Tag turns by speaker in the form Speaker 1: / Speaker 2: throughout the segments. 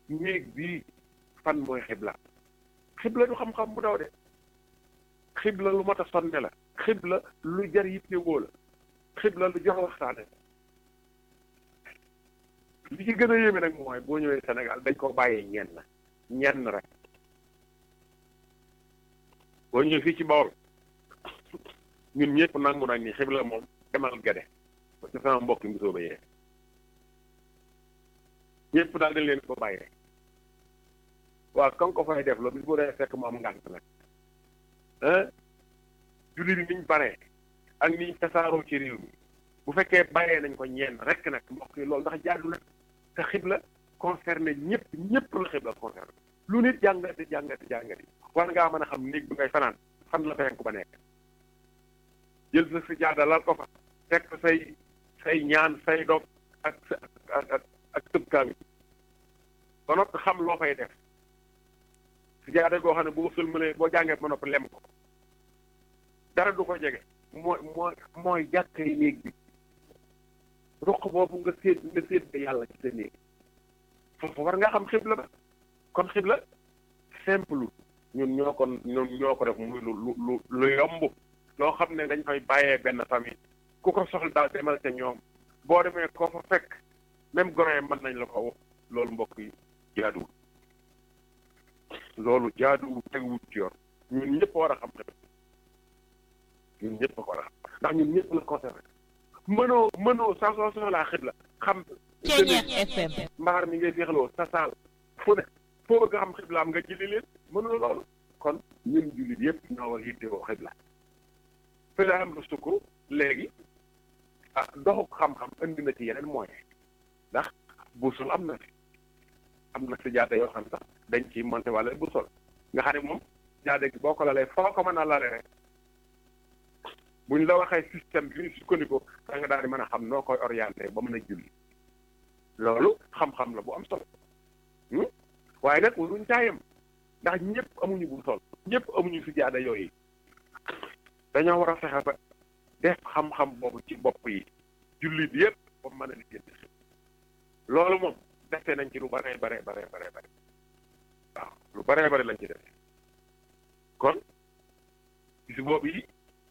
Speaker 1: néeg bii fan mooy xibla xibla du xam-xam bu daw de xibla lu mat a sonne la xibla lu jar yittewoo la xibla lu jox waxtaane li ci gën a yéeme nag mooy boo ñëwee Sénégal dañ ko bàyyee ñenn ñenn rek boo ñëwee fii ci Bawol ñun ñëpp nangu nañ ni xibla moom demal gede ba ci sama mbokk mi sooba yee ñëpp daal dañ leen ko bàyyee waaw kan ko fay def la bis bu dee fekk mu am ngànt nag ah jullit yi niñ baree ak niñ tasaaroo ci réew mi bu fekkee bàyyee nañ ko ñenn rek nag mbokk yi loolu ndax jaadu na te xibla concerné ñëpp ñëpp la xibla concerné lu nit jàngati jàngati jàngati war ngaa mën a xam néeg bi ngay fanaan fan la penku ba nekk jël sa si jaada lal ko fa fekk say say ñaan say dog ak sa ak ak ak tëb kaami ba noppi xam loo fay def si jaada goo xam ne boo sëlmalee boo jàngee ba noppi lem ko dara du ko jege mooy mooy mooy jàkkay néeg bi ruq boobu nga séet nga séet ba yàlla ci sa néeg foofu war nga xam xibla ba kon xibla simple ñun ñoo ko ñun ñoo ko def muy lu lu lu yomb loo xam ne dañ koy bàyyee benn famille ku ko soxla daal demal ca ñoom boo demee koo fa fekk même gone mën nañ la ko wax loolu mbokk yi jaaduwul loolu jaaduwul teguwul ci yoon ñun ñëpp war a xam xibla ñun ñëpp ko war a xam ndax ñun ñëpp la concerné mënoo mënoo sa soo soxlaa xibla xam
Speaker 2: Ceeñeex FM
Speaker 1: mbaar mi ngay féexloo sa saal fu ne foo bëgg a xam xiblaam nga jëli leen mënoo loolu kon ñun jullit yëpp ñoo war yittewoo xibla fi la am lu sukk léegi ah doxuk xam-xam indi na ci yeneen moyen ndax buusul am na fi am na si jaate yoo xam sax dañ ci monté wala buusol nga xam ne moom jaade gi boo ko lalee foo ko mën a lale rek buñ la waxee système bi ñu sukkandiku da nga daal di mën a xam noo koy orienté ba mën a julli loolu xam-xam la bu am solo waaye nag waruñ caayam ndax ñëpp amuñu bu sol ñëpp amuñu si jaada yooyu dañoo war a fexe ba def xam-xam boobu ci bopp yi jullit yëpp ba mën a liggéey loolu moom defee nañ ci lu bare bare bare bare bare waaw lu bare bare lañ ci def kon bis boobu yi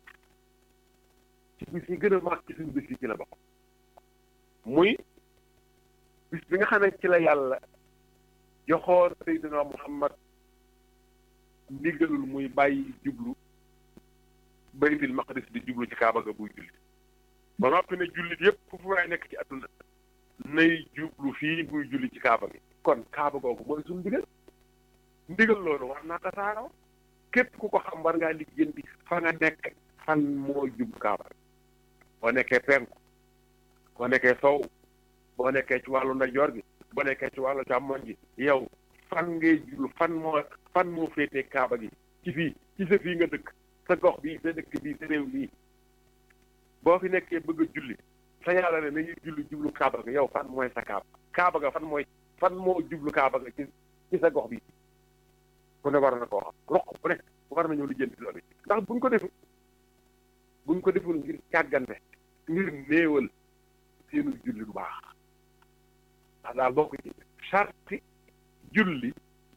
Speaker 1: ci bis yi gën a mag ci suñu bis yi ci la bokk muy bis bi nga xam ne ci la yàlla joxoon Seydina Muhammad ndigalul muy bàyyi jublu baytil maqdis di jublu ci kaaba ga buy julli ba noppi ne jullit yépp fu fu waay nekk ci àdduna nay jublu fii buy julli ci kaaba gi kon kaaba googu mooy suñu ndigal ndigal loolu war naa tasaaroo képp ku ko xam war ngaa lijjanti fa nga nekk fan moo jublu kaaba boo nekkee penku boo nekkee sow boo nekkee ci wàllu ndeyjoor gi boo nekkee ci wàllu càmmoñ gi yow fan ngay jublu fan moo fan moo féetee kaaba gi ci fii ci sa fii nga dëkk sa gox bii sa dëkk bii sa réew bii boo fi nekkee bëgg a julli sa yàlla ne nañuy julli jublu kaaba ga yow fan mooy sa kaaba kaaba ga fan mooy fan moo jublu kaaba ga ci ci sa gox bi ku ne war na koo xam roq bu ne war nañoo lijjanti loolu ndax buñ ko deful buñ ko deful ngir càggante ngir néewal seenu julli bu baax ndax daal bokk ci sarti julli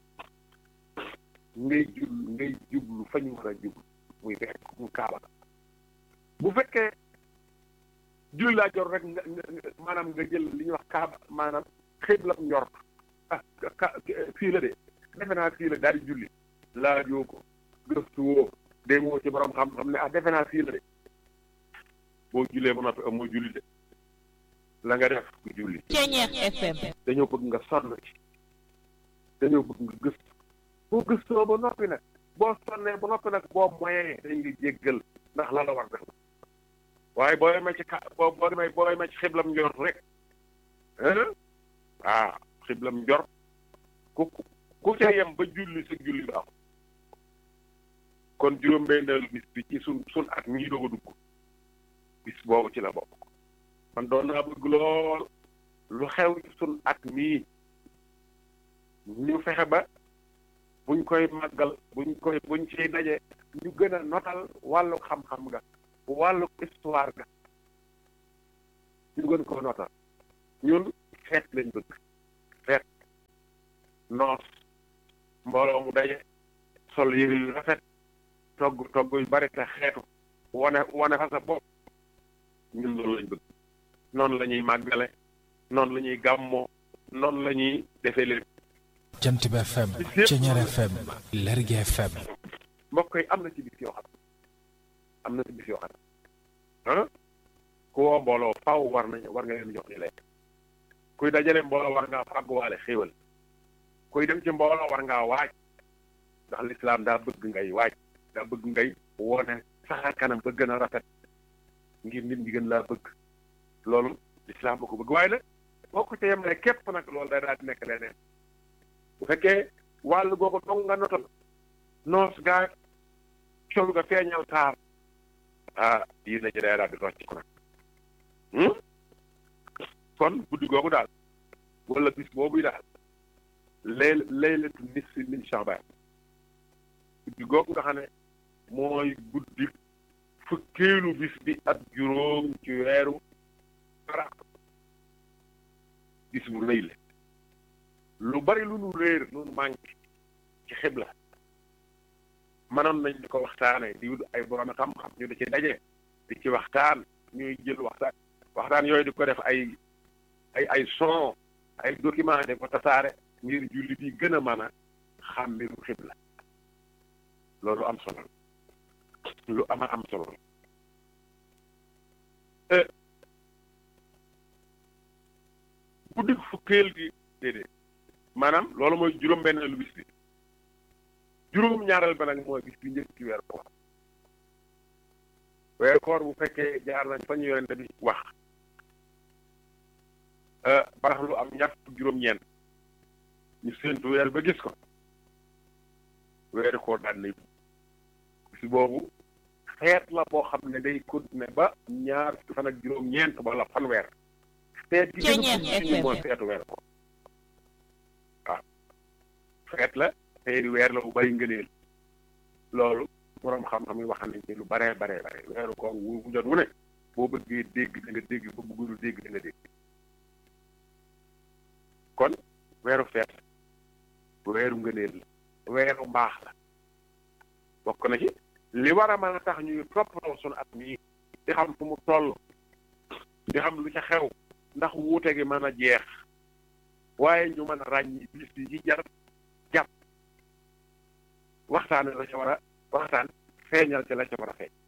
Speaker 1: ngay jul ngay jublu fa ñu war a jublu muy fekk mu kaaba bu fekkee julli laa jor rek nga maanaam nga jël li ñuy wax kaaba maanaam xibla njort ah fii la de defe naa fii la daal di julli laajoo ko gëstu woo déggoo ci borom xam-xam ne ah defe naa fii la de boo jullee ba noppi amoo julli de la nga def ku julli
Speaker 2: Ceeñeex FM
Speaker 1: dañoo bëgg nga sonn ci dañoo bëgg nga gëstu boo gëstoo ba noppi nag boo sonnee ba noppi nag boo moyee dañ nga jéggal ndax la la war def waaye boo demee ci ka boo boo demee boo demee ci xiblam njor rek ah xiblam njor ku ku ca yem ba julli sa julli baaxul kon juróom-benneelu bis bi ci sun sun at mii doog a dugg bis boobu ci la bokk man doon naa bëgg lool lu xew ci sun at mii ñu fexe ba buñ koy màggal buñ koy buñ ciy daje ñu gën a notal wàllu xam-xam ga wàllu histoire ga ñu gën koo notal ñun feet lañ bëgg feet noos mbooloo mu daje sol yëre yu rafet togg togg yu bari te xeetu wane wane fa sa bopp ñun loolu lañ bëgg noonu la ñuy màggale noonu la ñuy gàmmoo noonu la ñuy defee lépp
Speaker 3: jant bi FM Ceñeer FM Lergui FM
Speaker 1: mbokk yi am na ci bis yoo xam am na ci bis yoo xam ah ku woo mbooloo faaw war nañ war nga leen jox ñu lekk kuy dajale mbooloo war ngaa fàgguwaale xéewal kuy dem ci mbooloo war ngaa waaj ndax lislaam daa bëgg ngay waaj daa bëgg ngay wone saxar kanam ba gën a rafet ngir nit ñi gën laa bëgg loolu lislaam ba ko bëgg waaye nag boo ko ca yem ne képp nag loolu day daal di nekk leneen bu fekkee wàllu googu dong nga notal noos gaa col nga feeñal taar ah diina ji day daal di rocc ko nag kon guddi googu daal wala bis boobu daal lay laylatu nisfi min Sha'ban guddi googu nga xam ne mooy guddi fukkeelu bis bi ak juróom ci weeru ara bis bu rëy la lu bari lu nu réer lu nu manqué ci xibla mënoon nañ di ko waxtaanee di wut ay borom xam-xam ñu di ci daje di ci waxtaan ñuy jël waxtaan waxtaan yooyu di ko def ay ay ay son ay document de ko tasaare ngir jullit yi gën a mën a xam mbiru xibla loolu am solo lu ama am solo guddi fukkeel gi déedéet maanaam loolu mooy juróom-benneelu bis bi juróom-ñaareel ba nag mooy bis bi njëkk ci weeru koor weeru koor bu fekkee jaar nañ fa ñu yonente bi wax barax lu am ñaar fukk juróom-ñeent ñu séentu weer ba gis ko weeru koor daan nay bis boobu feet la boo xam ne day continuer ba ñaar fukki fan ak juróom-ñeent wala fanweer feet gi gën a continuer mooy feetu weeru koor waaw feet la feeri weer la bu bari ngëneel loolu boroom xam-xam yi wax nañ ci lu baree baree bare weeru koor wu bu jot wu ne boo bëggee dégg da nga dégg ba bëggul dégg da nga dégg kon weeru feet weeru ngëneel la weeru mbaax la bokk na ci li war a mën a tax ñuy toppatoo sunu at mii di xam fu mu toll di xam lu ca xew ndax wuute gi mën a jeex waaye ñu mën a ràññi bis yi ci jar jàpp waxtaane la ca war a waxtaan feeñal ci la ca war a feeñ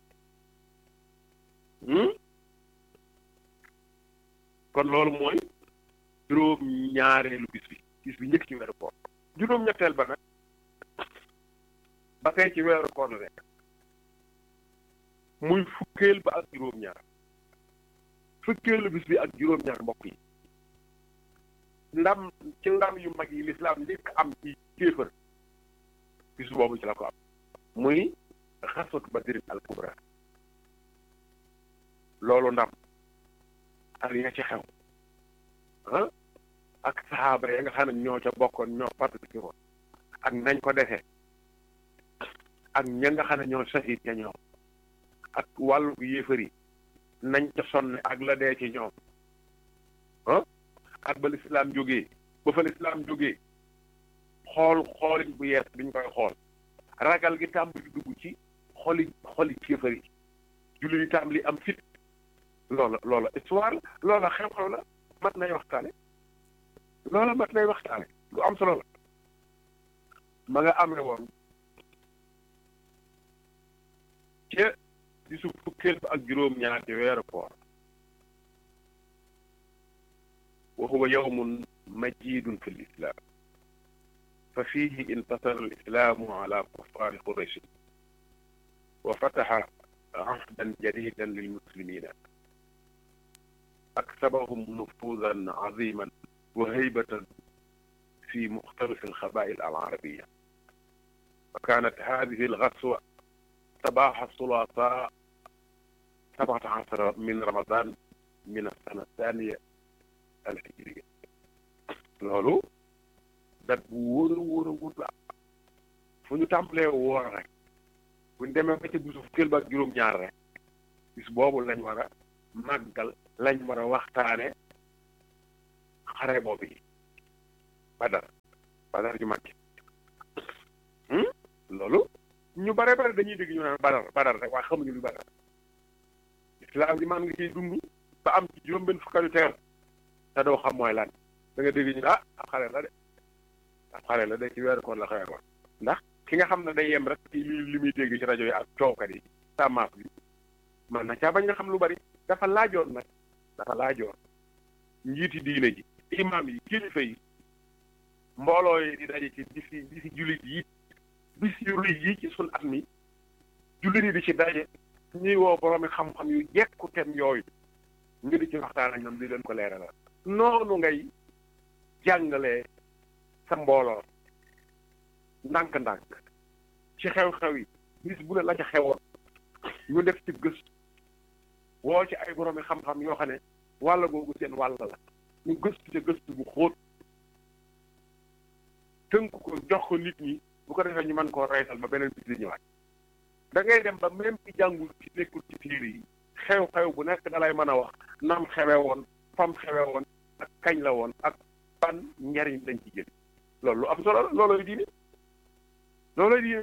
Speaker 1: kon loolu mooy juróom ñaareelu bis bi bis bi njëkk ci weeru koor juróom ñetteel ba nag ba tey ci weeru koor la nekk muy fukkeel ba ak juróom ñaar fukkeelu bis bi ak juróom ñaar mbokk yi ndam ci ndam yu mag yi lislaam njëkk am ci kéefër bis boobu ci la ko am muy xaswatu badrin al kubra loolu ndam ak ya ci xew ah ak saxaaba ya nga xam ne ñoo ca bokkoon ñoo participé woon ak nañ ko defee ak ña nga xam ne ñoo sahid ca ñoom ak wàllu yéefar yi nañ ca sonne ak la dee ci ñoom ah ak ba lislaam jógee ba fa lislaam jógee xool xoolin bu yees biñ koy xool ragal gi tàmbali dugg ci xoli xoli kéefar yi julli yi tàmbali am fit loola loola histoire la loola xew-xew la mat nay waxtaane loola mat nay waxtaane lu am solo la ma nga amee woon ca di su fukkeel ba ak juróom-ñaar ci weeru koor wa huwa yawmun majidun fi lislam fa fihi intasara alislamu ala kuffari quraysh wa fataha عهدا جديدا للمسلمين أكسبهم نفوذا عظيما وهيبة في مختلف القبائل العربية وكانت هذه الغزوة صباح الثلاثاء سبعة عشر من رمضان من السنة الثانية الهجرية loolu dat bu wóor a wóor a wóor la fu ñu tàmbalee woor rek bu ñu demee ba ca bisu fukkeel ba ak juróom-ñaar rek bis boobu lañ war a màggal lañ war a waxtaane xare boobu yi Badar badar ju mag loolu ñu bare bare dañuy dégg ñu naan badar badar rek waaye xamuñu lu badar islam ji man nga ciy dund ba am ci juróom benn fukkalu teer te doo xam mooy lan da nga dégg ñu ah ab xale la de ab xale la de ci weeru koor la xewee ko ndax ki nga xam ne day yem rek ci li li muy dégg ci rajo yi ak coowkat yi sàmmaaf bi man na caa bañ nga xam lu bari dafa laajoon nag dafa laajoon njiiti diine ji imaam yi kilifa yi mbooloo yi di daje ci bis yi bis yi jullit yi bis yu rëy yi ci sun at mi jullit yi di ci daje ñuy woo boroomi xam-xam yu jekku tem yooyu ñu di ci waxtaan ak ñoom di leen ko leeralal noonu ngay jàngalee sa mbooloo ndànk-ndànk ci xew-xew yi bis bu ne la ca xewoon ñu def ci gëstu woo ci ay boroomi xam-xam yoo xam ne wàll googu seen wàll la ñu gëstu ca gëstu bu xóot tënk ko jox ko nit ñi bu ko defee ñu mën koo reytal ba beneen bis di ñëwaat da ngay dem ba même ci jàngul ci nekkul ci tiir yi xew-xew bu nekk dalay mën a wax nam xewe woon fam xewe woon ak kañ la woon ak ban njariñ lañ ci jël loolu lu am solo la loolooy diine loolooy diine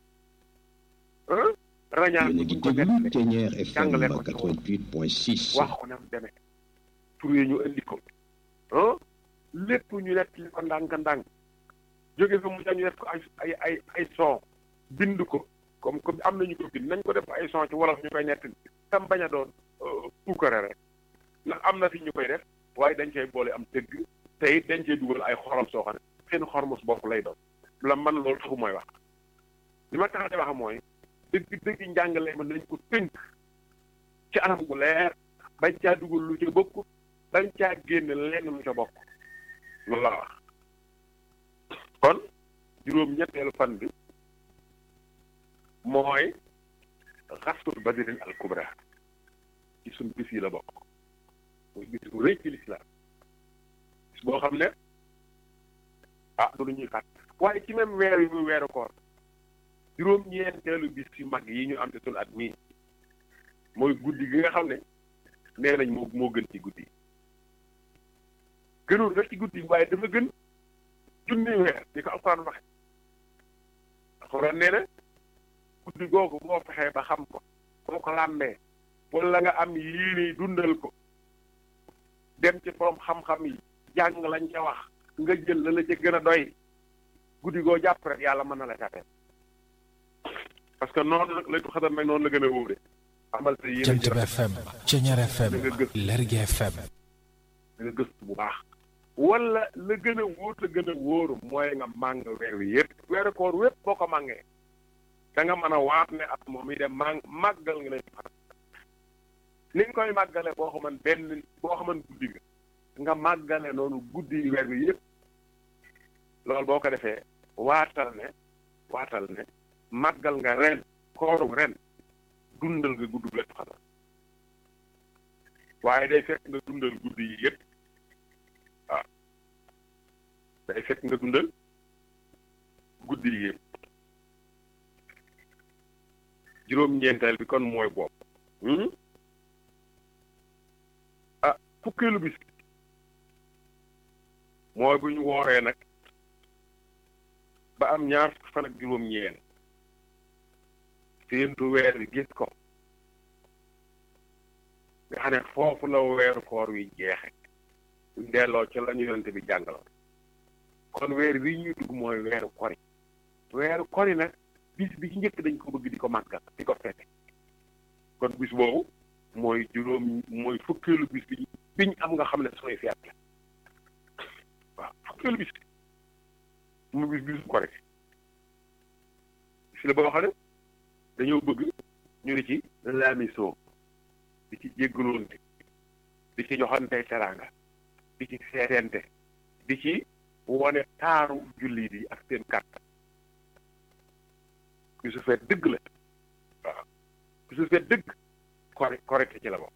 Speaker 1: rañaan
Speaker 4: yéen a ngi
Speaker 1: buñ ko
Speaker 4: déglu
Speaker 1: def
Speaker 4: Ténière FM
Speaker 1: jàngale ko ci
Speaker 4: 88.6
Speaker 1: wax ko nam demee tur yi ñu indi ko ah lépp ñu nekk li ko ndànk-ndànk jóge fa mu ñu def ko ay ay ay ay son bind ko comme comme am nañu ko bind nañ ko def ay son ci wolof ñu koy nett tam bañ a doon puukare rek ndax am na fi ñu koy def waaye dañ cay boole am dëgg te it dañ cay dugal ay xorom soo xam ne seen xormos bopp lay doon la man loolu taxu mooy wax li ma tax a wax mooy dëgg dëgg njàngale ma nañ ko tënk ci anam gu leer bañ caa dugal lu ca bokk bañ caa génn lenn lu ca bokk loolu laa wax kon juróom ñetteelu fan bi mooy xasut badrin al kubra ci suñ bis yi la bokk muy bis bu rëy ci lislaam bis boo xam ne ah du lu ñuy fàtt waaye ci même weer yi muy weeru koor juróom ñeenteelu bis yu mag yi ñu am ci suñu at mii mooy guddi gi nga xam ne nee nañ moo moo gën ci guddi gënul rek ci guddi waaye dafa gën junni weer di ko alxuraan waxe alxuraan nee na guddi googu boo fexee ba xam ko boo ko làmbee wala nga am yéene dundal ko dem ci borom xam-xam yi jàng lañ ca wax nga jël la la ca gën a doy guddi goo jàpp rek yàlla mën na la jàppee parce que noonu nag laytu xadar nag noonu la gën a wóore amal sa yéene
Speaker 3: Jant bi FM Ténière FM
Speaker 1: nga gëstu
Speaker 3: Lergui FM
Speaker 1: da nga gëstu bu baax wala la gën a wóor la gën a wóoru mooy nga màng weer wi yëpp weeru koor wépp boo ko màngee da nga mën a waat ne at moom yi dem màng màggal nga leen xaram ni nga koy màggale boo xaman benn boo xaman guddi nga nga màggale noonu guddi weer wi yëpp loolu boo ko defee waatal ne waatal ne màggal nga ren koorum ren dundal nga gudd leen xaram waaye day fekk nga dundal guddi yi yëpp waaw day fekk nga dundal guddi yi yëpp juróom-ñeenteel bi kon mooy bopp ah fukkeelu bis mooy bu ñu wooree nag ba am ñaar fukki fan ak juróom-ñeent séentu weer bi gis ko nga xam ne foofu la weeru koor wi jeexe buñ delloo ci la ñu yonente bi jàngal kon weer wi ñuy dugg mooy weeru kori weeru kori nag bis bi ci njëkk dañ ko bëgg di ko màggal di ko fete kon bis boobu mooy juróom mooy fukkeelu bis bi biñ am nga xam ne sooy feet la waaw fukkeelu bis bi mu bis bisu kori bis la boo xam ne dañoo bëgg ñu di ci laamisoo di ci jéggaloonte di ci joxante teraanga di ci seetente di ci wone taaru jullit yi ak seen kàttan bisu feet dëgg la waaw bisu feet dëgg kore korite ci la bokk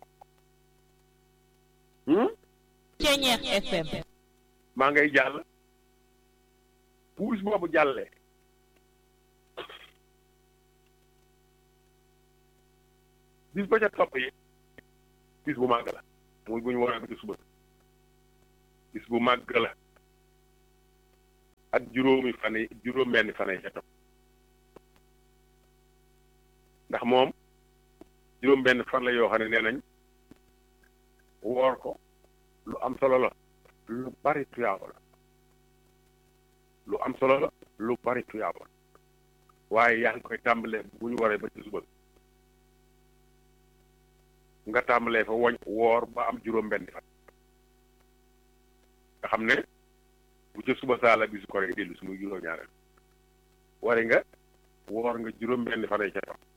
Speaker 2: Ténière FM
Speaker 1: maa ngay jàll bu bis boobu jàllee bis ba ca topp yi bis bu màgg la muy bu ñu woowee ko ci suba bis bu màgg la ak juróomi fan yi juróom benn fan yi ca topp ndax moom juróom benn fan la yoo xam ne nee nañ woor ko lu am solo la lu bari tuyaaba la lu am solo la lu bari tuyaaba la waaye yaa ngi koy tàmbalee bu ñu waree ba ci suba nga tàmbalee fa woñ woor ba am juróom benn fan nga xam ne bu ca suba saa la bisu koré dellu su muy juróom ñaareel wari nga woor nga juróom benn fan yi ca topp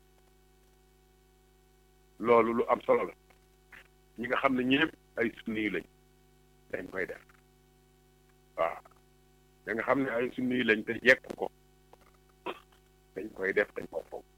Speaker 1: loolu lu am solo la ñi nga xam ne ñëpp ay sunni yu lañ dañ koy def waaw da nga xam ne ay sunni yu lañ te jekk ko dañ koy def dañ ko foog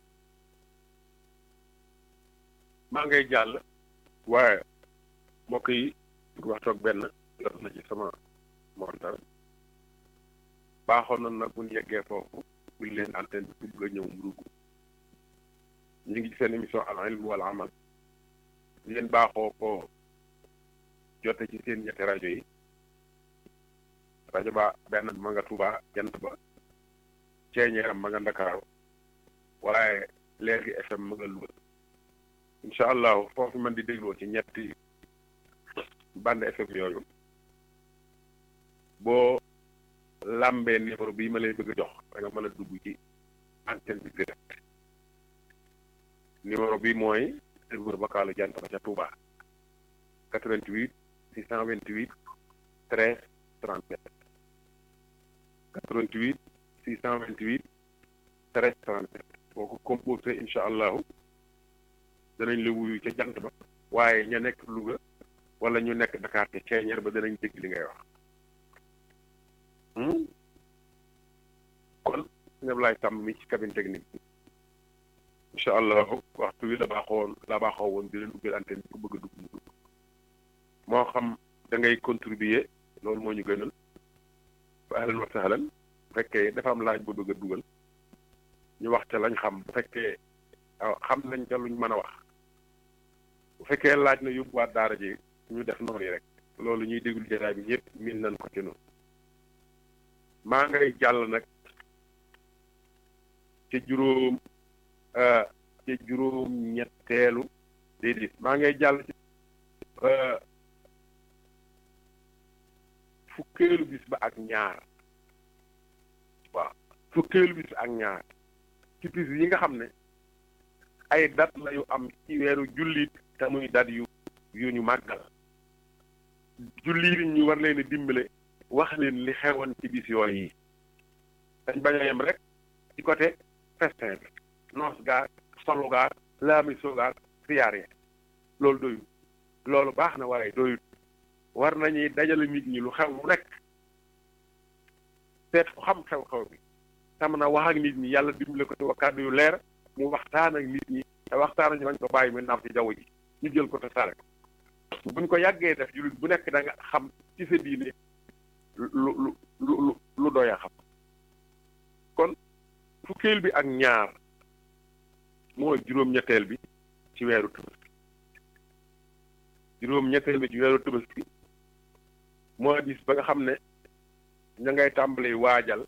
Speaker 1: maa ngay jàll waaye mbokk yi waxtoog benn jot na ci sama montar baaxoon na nag bu ñu yeggee foofu buñ leen antenne bi bëgg a ñëw mu dugg ñu ngi ci seen émission al ilm wal amal yéen baaxoo ko jote ci seen ñetti rajo yi rajo ba benn ma nga Tuuba jant ba ceeñeeram ma nga Ndakaaru waaye léegi FM ma nga Louga incha allahu foofu man di dégloo ci ñetti bande FM yooyu boo làmbee numéro bii ma lay bëgg a jox da nga mën a dugg ci antenne bi direct numéro bi mooy serveur vocalu jant ba ca Touba 88 628 13 37 88 628 13 37 boo ko composé incha allahu danañ la wuyu ca jant ba waaye ña nekk Louga wala ñu nekk Dakar te ceeñeer ba danañ dégg li ngay wax kon ñëpp laay tàmm mi ci cabine technique bi incha allahu waxtu wi la baaxoon la baaxoo woon di leen ubbil antenne bi ku bëgg a dugg mu dugg moo xam da ngay contribuer loolu moo ñu gënal fa ahlan wa sahlan bu fekkee dafa am laaj bu bëgg a dugal ñu wax ca lañ xam bu fekkee xam nañ ca luñ mën a wax bu fekkee laaj na yóbbuwaat daara ji ñu def noonu yi rek loolu ñuy déglu jotaay bi ñëpp min nañ ko ci noonu maa ngay jàll nag ci juróom ci juróom ñetteelu déedéet maa ngay jàll ci fukkeelu bis ba ak ñaar waaw fukkeelu bis ak ñaar ci bis yi nga xam ne ay dat la yu am ci weeru jullit te muy dat yu yu ñu màggal jullit ñu war leen a dimbale wax leen li xewoon ci bis yooyu yi dañ bañ a yem rek ci côté festin bi noos gaar solu gaar laami sogaar siyaar ya loolu doyul loolu baax na waaye doyul war nañuy dajale nit ñi lu xew lu nekk seet fu xam xew-xew bi tam na wax ak nit ñi yàlla dimbale ko ci wa kàddu yu leer mu waxtaan ak nit ñi te waxtaan ak ñu bañ ko bàyyi mu naaw ci jaww ji ñu jël ko te sare ko buñ ko yàggee def jullit bu nekk da nga xam ci sa diine lu lu lu lu doy a xam kon fukkeel bi ak ñaar mooy juróom-ñetteel bi ci weeru Tabaski juróom-ñetteel bi ci weeru Tabaski mooy bis ba nga xam ne ña ngay tàmbali waajal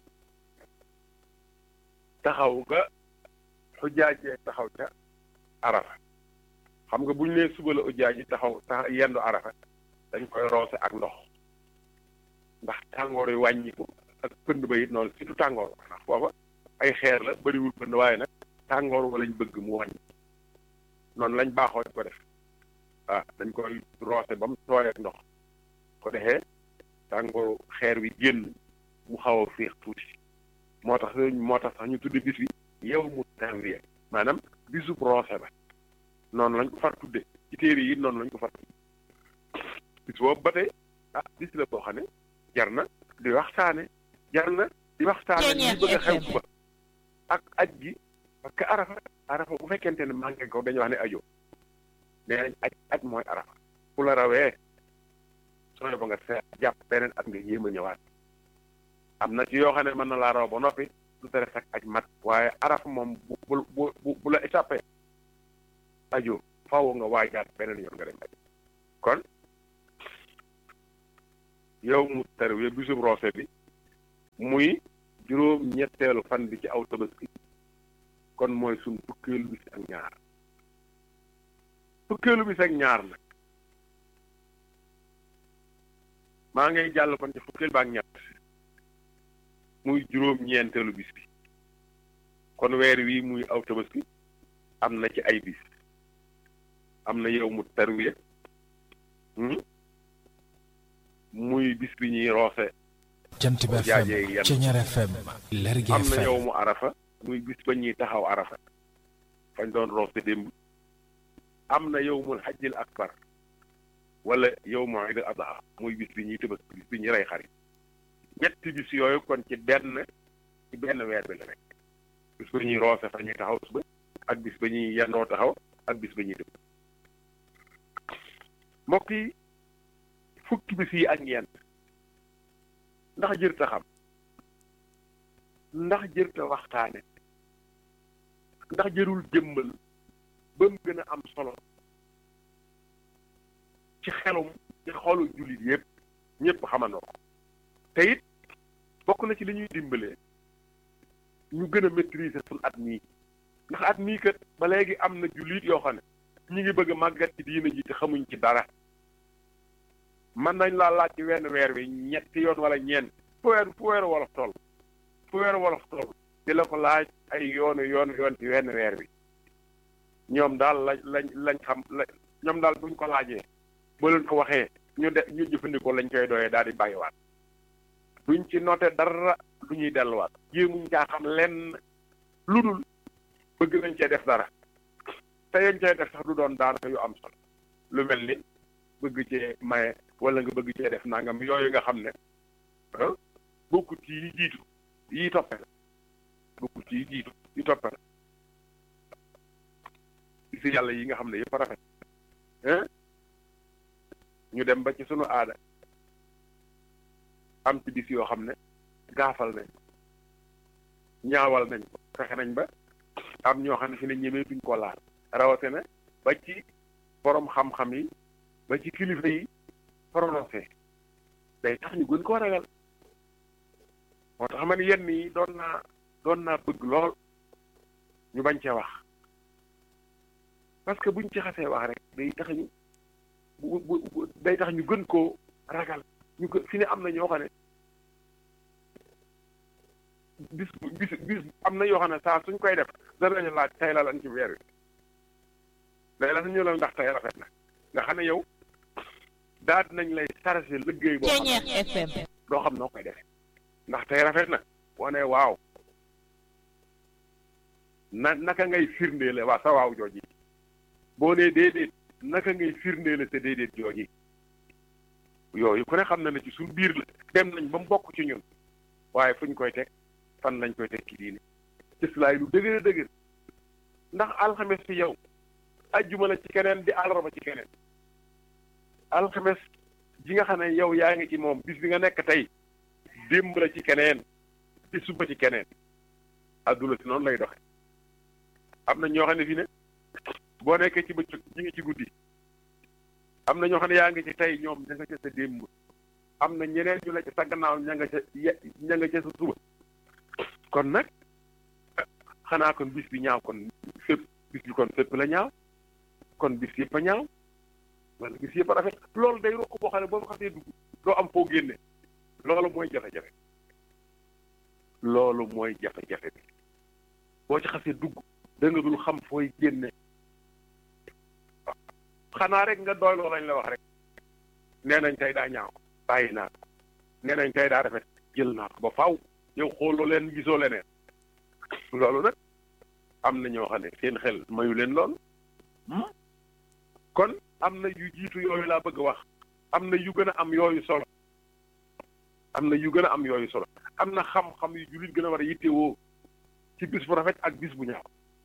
Speaker 1: taxaw nga xujjaajee taxaw ca arafa xam nga bu ñu nee suba la ujjaaj yi taxaw tax yendu arafa dañ koy roose ak ndox ndax tàngoor yi wàññiku ak pënd ba it noonu surtout tàngoor ndax foofa ay xeer la bëriwul pënd waaye nag tàngoor wa lañ bëgg mu wàññi noonu lañ baaxoo ko def ah dañ koy roose ba mu tooy ak ndox ko defee tàngooru xeer wi génn mu xaw a féex tuuti moo tax moo tax sax ñu tudde bis bi yow mu tanwiya maanaam bisub roose ba noonu lañ ko far tudde ci téere yi noonu lañ ko far tudde bis boobu ba tey ah bis la boo xam ne jar na di waxtaane jar na di waxtaane li bëgg a xew suba ak aj gi parce que arafa arafa bu fekkente ne manqué ko dañuy wax ne ajo nee nañ aj aj mooy arafa ku la rawee sooy ba nga seet jàpp beneen at nga yéem a ñëwaat am na ci yoo xam ne mën na laa raw ba noppi lu tere sax aj mat waaye arafa moom bu bu bu bu la échappé ajo faaw nga waajaat beneen yoon nga dem aj kon yow mu tarwiya bisub roose bi muy juróom ñetteelu fan bi ci aw tabaski kon mooy suñ fukkeelu bis ak ñaar fukkeelu bis ak ñaar nag maa ngay jàll kon ci fukkeel ba ak ñett muy juróom ñeenteelu bis bi kon weer wi muy aw tabaski am na ci ay bis am na yow mu tarwiya muy bis bi ñuy roose
Speaker 3: jant bi
Speaker 1: jaajee
Speaker 3: FM
Speaker 1: yenn.
Speaker 3: Ceñeer FM Lergui
Speaker 1: am na
Speaker 3: FM
Speaker 1: yow mu arafa muy bis ba ñuy taxaw arafa fañ doon roose démb am na yow mul xajjil akbar wala yow mu iid adha muy bis bi ñuy tëbës bis bi ñuy rey xarit ñetti bis yooyu kon ci benn ci benn weer bi la nekk bis ba ñuy roose fa ñuy taxaw suba ak bis ba ñuy yendoo taxaw ak bis ba ñuy tëb mbokk yi fukki bis yi ak ñeent ndax jërta xam ndax jërta waxtaane ndax jërul jëmmal ba mu gën a am solo ci xelum ci xolu jullit yépp ñépp xamandoo ko te it bokk na ci li ñuy dimbalee ñu gën a maîtriser suñ at mii ndax at mii kat ba léegi am na jullit yoo xam ne ñu ngi bëgg a màggat ci diina ji te xamuñ ci dara mën nañ laa laaj ci wenn weer wi ñetti yoon wala ñeent fu weer fu weeru wolof toll fu weeru wolof toll di la ko laaj ay yoonu yoonu yoon ci wenn weer wi ñoom daal lañ lañ lañ xam la ñoom daal buñ ko laajee ba leen ko waxee ñu de ñu jëfandikoo lañ koy doyee daal di bàyyiwaat duñ ci noté dara du ñuy delluwaat jéemuñ caa xam lenn lu dul bëgg nañ cee def dara te yañ cee def sax du doon daanaka yu am solo lu mel ni bëgg cee maye wala nga bëgg cee def nangam yooyu nga xam ne ah bokkut ci yi jiitu yi toppe la bokkut ci yi jiitu yi toppe la si yàlla yi nga xam ne yëpp rafet hein ñu dem ba ci sunu aada am ci bis yoo xam ne gaafal nañ ko ñaawal nañ ko fexe nañ ba am ñoo xam ne fi ne ñemee duñ ko laal rawatina ba ci borom xam-xam yi ba ci kilifa yi prononcé day tax ñu gën koo ragal moo tax man yenn yi doon naa doon naa bëgg lool ñu bañ cee wax parce que buñ ci xasee wax rek day tax ñu bu bu bu- day tax ñu gën koo ragal ñu gën fi ne am na ñoo xam ne bis bis bis am na yoo xam ne saa suñ koy def danañu laaj tey la lan ci weer wi day la ñu la ndax tey rafet na nga xam ne yow daal nañ lay chargé liggéey boo xam ne
Speaker 2: Ceñeer FM
Speaker 1: doo xam noo koy defee ndax tey rafet na boo nee waaw na naka ngay firndeele waa sa waaw jooji boo nee déedéet naka ngay firndeele sa déedéet jooji yooyu ku ne xam na ne ci suñ biir la dem nañ ba mu bokk ci ñun waaye fuñ koy teg fan lañ koy teg ci diine cëslaay lu dëgër a dëgër ndax alxames fi yow ajjuma la ci keneen di àllarba ci keneen alxames ji nga xam ne yow yaa ngi ci moom bis bi nga nekk tey démb la ci keneen di suba ci keneen adduna si noonu lay doxe am na ñoo xam ne fi ne boo nekkee ci bëccëg ñi ngi ci guddi am na ñoo xam ne yaa ngi ci tey ñoom ña nga ca sa démb am na ñeneen ñu la ci sa gannaaw ña nga ca ye- ña nga ca sa suba kon nag xanaa kon bis bi ñaaw kon fépp bis bi kon fépp la ñaaw kon bis yëpp a ñaaw wala bis yëpp a rafet loolu day rokk boo xam ne boo xasee dugg doo am foo génne loolu mooy jafe-jafe loolu mooy jafe-jafe bi boo ci xasee dugg da nga dul xam fooy génne xanaa rek nga doy loolu lañ la wax rek nee nañ tey daa ñaaw bàyyi naa ko nee nañ tey daa rafet jël naa ko ba faw yow xooloo leen gisoo leneen loolu nag am na ñoo xam ne seen xel mayu leen loolu kon am na yu jiitu yooyu laa bëgg a wax am na yu gën a am yooyu solo am na yu gën a am yooyu solo am na xam-xam yu jullit gën a war a yittewoo ci bis bu rafet ak bis bu ñaaw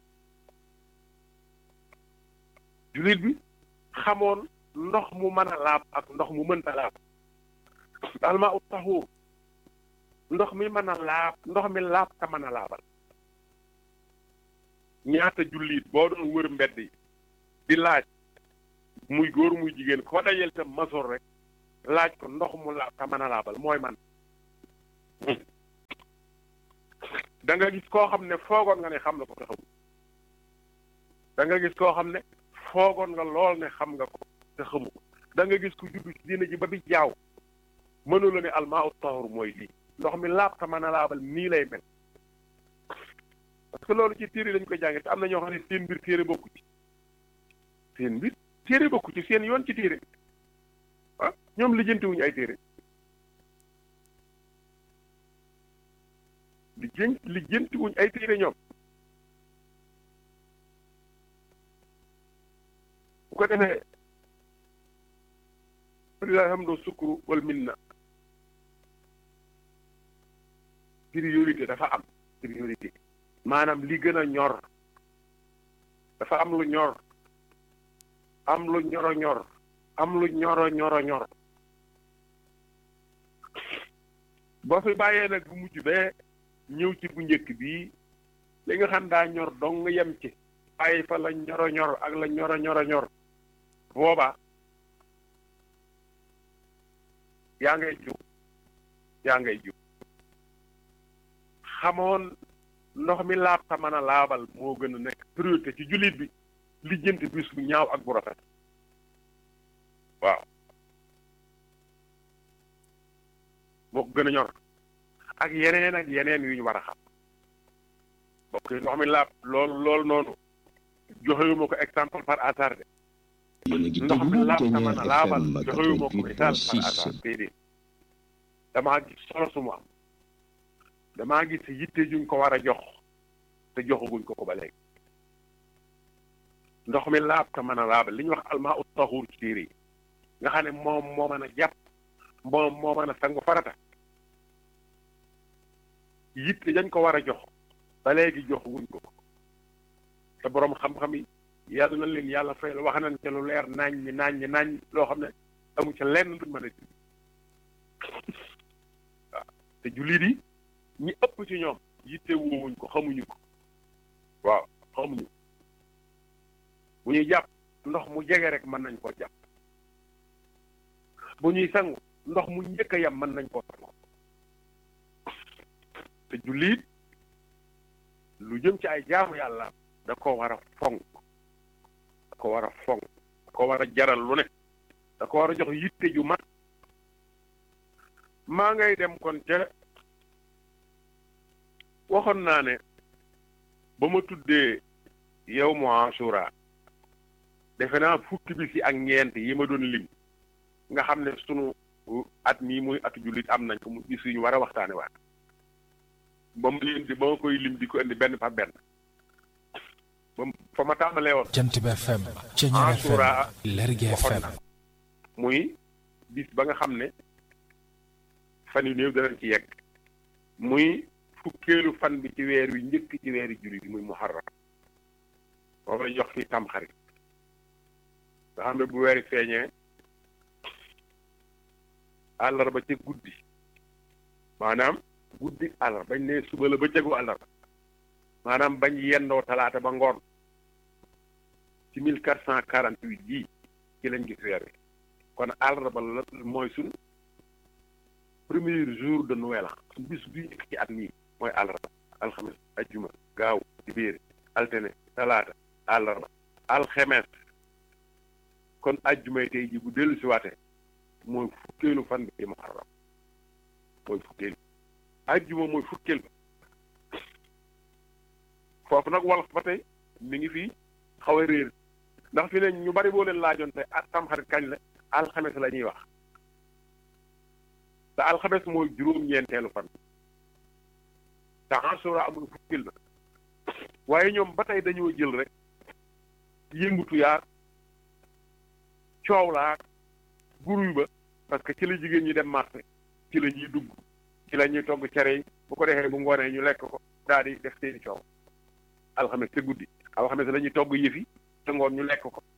Speaker 1: jullit bi xamoon ndox mu mën a laab ak ndox mu mënta laab almaa ut taxuur ndox mi mën a laab ndox mi laab te mën a laabal ñaata jullit boo doon wër mbedd yi di laaj muy góor muy jigéen ko dajel te masoor rek laaj ko ndox mu laab te mën a laabal mooy man da nga gis koo xam ne foogoon nga ne xam na ko te xamul da nga gis koo xam ne foogoon nga lool ne xam nga ko te xamu ko da nga gis ku juddu ci diina ji ba bi jaaw mënu la ne almaa ut tahur mooy lii ndox mi laab ta mën a laabal nii lay mel parce que loolu ci téere lañ koy jàngee te am na ñoo xam ne seen mbir téere bokku ci seen mbir téere bokku ci seen yoon ci téere ah ñoom lijjantiwuñu ay téere lijjan lijjantiwuñ ay téere ñoom bu ko defee walilahi hamdu sukru wal minna priorité dafa am priorité maanaam li gën a ñor dafa am lu ñor am lu ñoro ñor am lu ñoro ñoro ñor boo fi bàyyee nag bu mujj bee ñëw ci bu njëkk bii li nga xam daa ñor dong nga yem ci bàyyi fa la ñoro ñor ak la ñoro ñoro ñor boobaa yaa ngay jiw yaa ngay jiw xamoon ndox mi laab ta mën a laabal moo gën a nekk priorité ci jullit bi lijjanti bis bu ñaaw ak bu rafet waaw moo ko gën a ñor ak yeneen ak yeneen yu ñu war a xam bokk ndox mi laab loolu loolu noonu joxewuma ko exemple par hasard de ndox mi laab ta mën a laabal joxewuma ko misaal par hasard déedéet damaa gis solo su mu am damaa gis yitte juñ ko war a jox te joxaguñ ko ko ba léegi ndox mi laab te mën a laabal li ñuy wax almaa ut taxuur ci téere yi nga xam ne moom moo mën a jàpp moom moo mën a sangu farata yitte dañ ko war a jox ba léegi joxaguñ ko te boroom xam-xam yi yàlla na leen yàlla fay la wax nañ ca lu leer naañ ñi naañ ñi naañ loo xam ne amu ca lenn luñ mën a ji waaw te jullit yi ñi ëpp ci ñoom yitte woowuñ ko xamuñu ko waaw xamuñu bu ñuy jàpp ndox mu jege rek mën nañ koo jàpp bu ñuy sangu ndox mu njëkk a yam mën nañ koo sangu te jullit lu jëm ci ay jaamu yàlla da ko war a fonk da ko war a fonk da ko war a jaral lu ne da ko war a jox yitte ju mat maa ngay dem kon ca waxoon naa ne ba ma tuddee yow mu Ashura defe naa fukki bis yi ak ñeent yi ma doon lim nga xam ne sunu at mii muy atu jullit am nañ ko mu bis yu ñu war a waxtaane waat ba mu leen di ba ma koy lim di ko indi benn par benn ba fa ma tàmbalee woon
Speaker 3: jant bi FM Ceñeer FM
Speaker 1: Ashura
Speaker 3: Lergui
Speaker 1: waxoon
Speaker 3: FM
Speaker 1: na muy bis ba nga xam ne fan yu néew danañ ci yegg muy fukkeelu fan bi ci weer wi njëkk ci weeri jullit yi muy muharram boobu la jox fii tamxarit nga xam ne bu weeri feeñee àllarba ca guddi maanaam guddi àllarba bañ ne suba la ba cëgu àllarba maanaam bañ yendoo talaata ba ngoon ci mille quatre cent quarante huit jii ci lañ gis weer wi kon àllarba la mooy suñ premier jour de Noël bis bi njëkk ci at mii mooy àllarba alxames ajjuma gaaw dibéer altene talaata àllarba alxemes kon ajjumay tey ji bu dellu si waate mooy fukkeelu fan bi ci muharram mooy fukkeelu ajjuma mooy fukkeel ba foofu nag wolof ba tey mi ngi fii xaw a réer ndax fi ne ñu bari boo leen laajoon tey ak tamxarit kañ la alxames la ñuy wax te alxames mooy juróom-ñeenteelu fan te Ashura amul fukkil ba waaye ñoom ba tey dañoo jël rek yëngutu yaag coow laag guruy ba parce que ci la jigéen ñi dem marché ci la ñuy dugg ci la ñuy togg cere yi bu ko defee bu ngoonee ñu lekk ko daal di def seeni coow alxames te guddi alxames la ñuy togg yëfi te ngoon ñu lekk ko